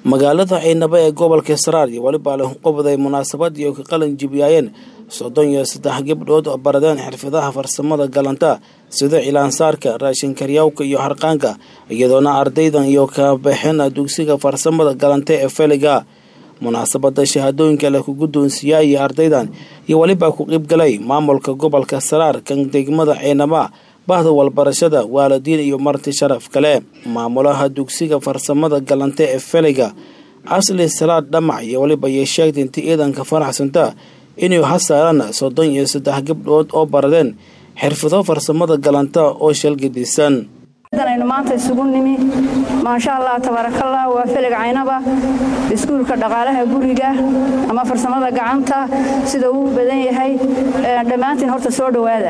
magaalada ciidnabo ee gobolka saraar iyo weliba leh qubday munaasabadii oo ka qalin jibiyaayeen soddon iyo saddex gabdhood oo baradeen xirfadaha farsamada galanta sida cilaansaarka raashin karyawka iyo harqaanka iyadoona ardaydan iyo ka baxeen dugsiga farsamada galanta ee feliga munaasabada shahaadooyinka leh ku guddoonsiiyaayay ardaydan iyo weliba ku qiybgalay maamulka gobolka saraar kan degmada ciidnaba bahda walbarashada waalidiin iyo marti sharaf kale maamulaha dugsiga farsamada galante ee feliga casli salaad dhamac iyo weliba yay sheegtay intii ciidanka faraxsanta inay hasaaran soddon iyo saddex gabdhood oo baradeen xirfado farsamada galanta oo shalgadisan aynu maanta isugu nimi maasha allah tabaarakallah waa felig caynaba iskuulka dhaqaalaha guriga ama farsamada gacanta sida uu badan yahay dhammaantiin horta soo dhowaada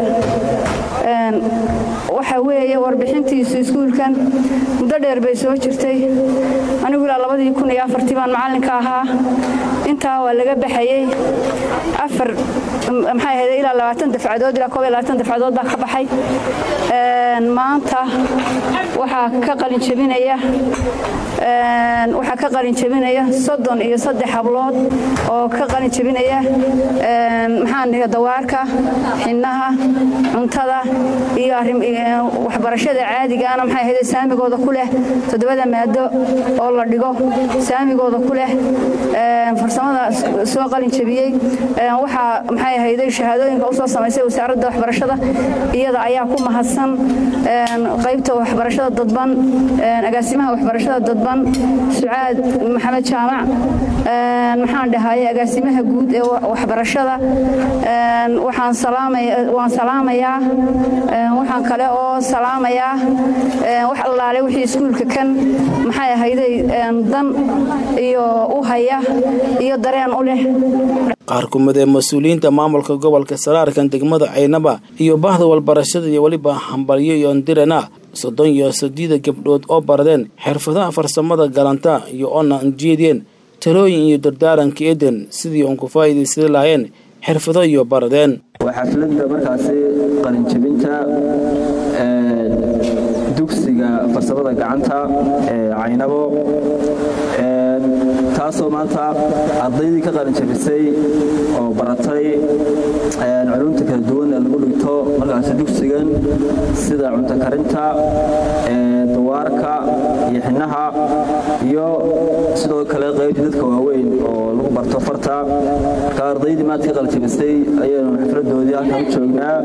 waxa weeye warbixintiisu iskuulkan muddo dheer bay soo jirtay anigu ilaa labadii kun iyo afartii baan macallinka ahaa intaa waa laga baxayey afar maxay ahayd ilaa labaatan dafcadood ilaa koob iyo labaatan dafcadood baa ka baxay maanta waxaa ka qalin jebinaya waxaa ka qalin jebinaya soddon iyo saddex hablood oo ka qalin jebinaya maxaan dhiga dawaarka xinnaha cuntada iyo waxbarashada caadigaana maxay ahayd saamigooda ku leh toddobada maado oo la dhigo saamigooda ku leh farsamada soo qalin jebiyey waxaa maxay ahayday shahaadooyinka usoo samaysay wasaaradda waxbarashada iyada ayaa ku mahadsan qaybta waxbarashada dadban agaasimaha waxbarashada dadban sucaad maxamed jaamac maxaan dhahaye agaasimaha guud ee waxbarashada waan salaamayaa waxaan kale oo salaamayaa wax allaale wixii iskuulka kan maxay ahayday dan iyo u haya iyo dareen u leh qaar kumid ee mas-uuliyiinta maamulka gobolka saraarkan degmada caynaba iyo bahda walbarashada iyo weliba hambalyo iyo ndirana soddon iyo sadiida gabdhood oo baradeen xirfadaha farsamada galanta iyo oona anjeediyeen talooyin iyo dardaaranka eden sidii uun ku faa'iidaysan lahaayeen xirfado iyo baradeen waa xafladda markaasi qalinjebinta dugsiga farsamada gacanta ee caynabo taasoo maanta ardaydii ka qalinjabisay oo baratay culumta kala duwan ee lagu dhigto markaasi dugsigan sida cunto karinta dawaarka iyo xinnaha iyo sidoo kale qaybtii dadka waaweyn oo lagu barto farta marka ardaydii maanta ka qalinjabisay ayaynu xafladoodii halkan u joognaa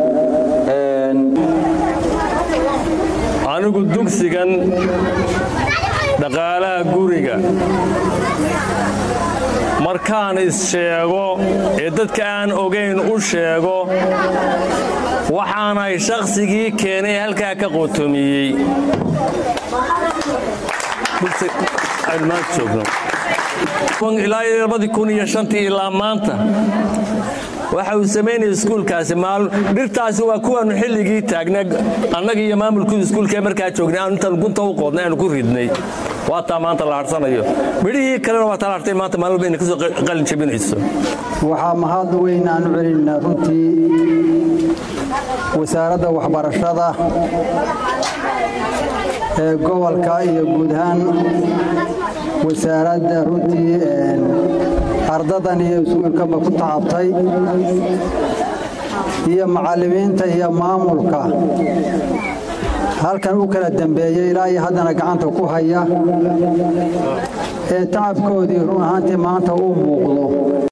anigu dugsigan dhaqaalaha guriga markaan is-sheego ee dadka aan ogayn u sheego waxaanay shakhsigii keenay halkaa ka qotomiyey ilaa maanta waxa uu samaynaya iskuulkaasi dhirtaasi waa kuwaanu xilligii taagnay annaga iyo maamulkooda iskuulkae markaa joognay aanu intaan gunta u qoodnay aanu ku ridnay waa taa maanta la harsanayo midhihii kalena waa taa la hartay maanta maalin walba inay kasoo qalin jabinayso waxaa mahad weyn aan u celinaa runtii wasaaradda waxbarashada ee gobolka iyo guud ahaan wasaaradda runtii ardadan iyo iskuulkaba ku tacabtay iyo macallimiinta iyo maamulka halkan u kala dambeeyey ilaa iyo haddana gacanta ku haya ee tacabkoodii run ahaantii maanta uu muuqdo